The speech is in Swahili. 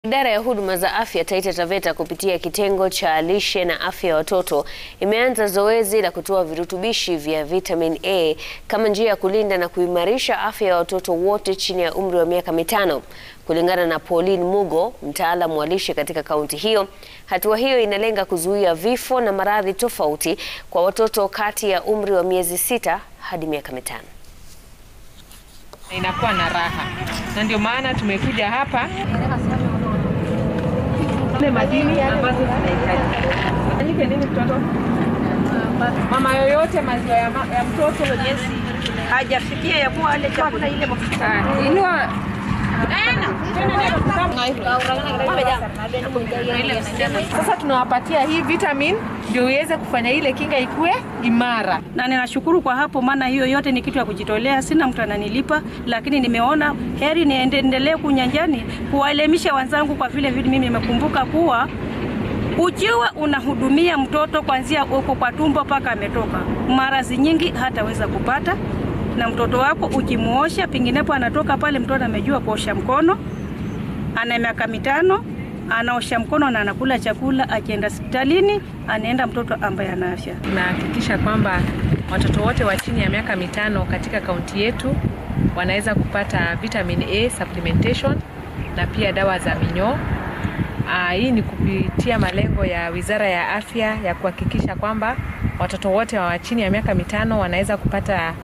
Idara ya huduma za afya Taita Taveta kupitia kitengo cha lishe na afya ya watoto imeanza zoezi la kutoa virutubishi vya vitamin A kama njia ya kulinda na kuimarisha afya ya watoto wote chini ya umri wa miaka mitano. Kulingana na Pauline Mugo, mtaalamu wa lishe katika kaunti hiyo, hatua hiyo inalenga kuzuia vifo na maradhi tofauti kwa watoto kati ya umri wa miezi sita hadi miaka mitano. Inakuwa na raha na ndio maana tumekuja hapa madini ambazo zinahitaji. Fanyike nini mtoto? Mama yoyote maziwa ya, ma ya mtoto hajafikia ya kuwa ale chakula ile mafuta. inua sasa tunawapatia hii vitamin ndio iweze kufanya ile kinga ikue imara. Na ninashukuru kwa hapo, maana hiyo yote ni kitu ya kujitolea, sina mtu ananilipa, lakini nimeona heri niendelee kunyanjani kuwaelimisha wenzangu, kwa vile vile mimi nimekumbuka kuwa ukiwa unahudumia mtoto kuanzia uko kwa tumbo mpaka ametoka, maradhi nyingi hataweza kupata na mtoto wako ukimuosha, penginepo anatoka pale, mtoto amejua kuosha mkono, ana miaka mitano, anaosha mkono na anakula chakula. Akienda hospitalini, anaenda mtoto ambaye ana afya. Tunahakikisha kwamba watoto wote wa chini ya miaka mitano katika kaunti yetu wanaweza kupata vitamin A supplementation na pia dawa za minyoo. Aa, hii ni kupitia malengo ya Wizara ya Afya ya kuhakikisha kwamba watoto wote wa chini ya miaka mitano wanaweza kupata